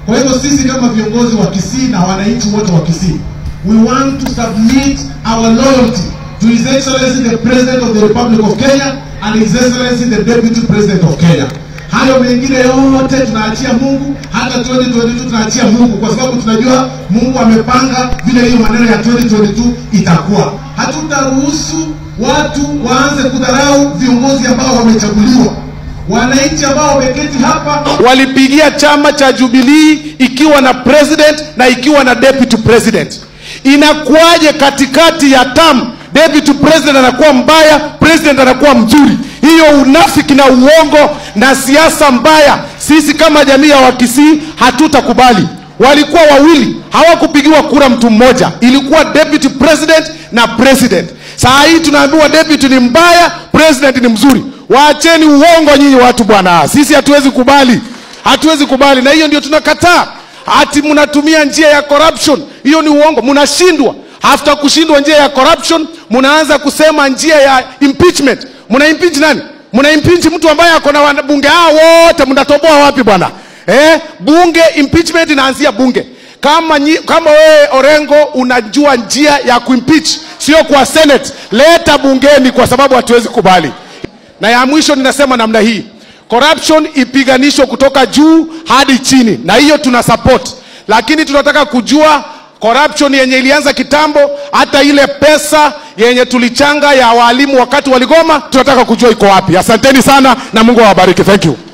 Kwa hivyo sisi kama viongozi wa Kisii na wananchi wote wa Kisii, we want to submit our loyalty to His Excellency the President of the Republic of Kenya and His Excellency the Deputy President of Kenya. Hayo mengine yote tunaachia Mungu, hata 2022 tunaachia Mungu, kwa sababu tunajua Mungu amepanga vile hiyo maneno ya 2022 itakuwa. Hatutaruhusu watu waanze kudharau viongozi ambao wamechaguliwa. Wananchi ambao wameketi hapa walipigia chama cha Jubilee ikiwa na president na ikiwa na deputy president. Inakuwaje katikati ya tam deputy president anakuwa mbaya, president anakuwa mzuri? Hiyo unafiki na uongo na siasa mbaya, sisi kama jamii ya Wakisii hatutakubali. Walikuwa wawili, hawakupigiwa kura mtu mmoja, ilikuwa deputy president na president. Saa hii tunaambiwa deputy ni mbaya, president ni mzuri. Waacheni uongo nyinyi watu bwana, sisi hatuwezi kubali, hatuwezi kubali, na hiyo ndio tunakataa. Ati mnatumia njia ya corruption, hiyo ni uongo, mnashindwa. After kushindwa njia ya corruption, mnaanza kusema njia ya impeachment. Mna impeach nani? Mna impeach mtu ambaye ako na wanabunge hao wote, mnatoboa wapi bwana? Eh, bunge impeachment inaanzia bunge. Kama nyi, kama wewe Orengo unajua njia ya kuimpeach, sio kwa Senate, leta bungeni, kwa sababu hatuwezi kubali. Na ya mwisho ninasema namna hii, corruption ipiganishwe kutoka juu hadi chini, na hiyo tuna support, lakini tunataka kujua corruption yenye ilianza kitambo, hata ile pesa yenye tulichanga ya walimu wakati waligoma, tunataka kujua iko wapi. Asanteni sana na Mungu awabariki. Thank you.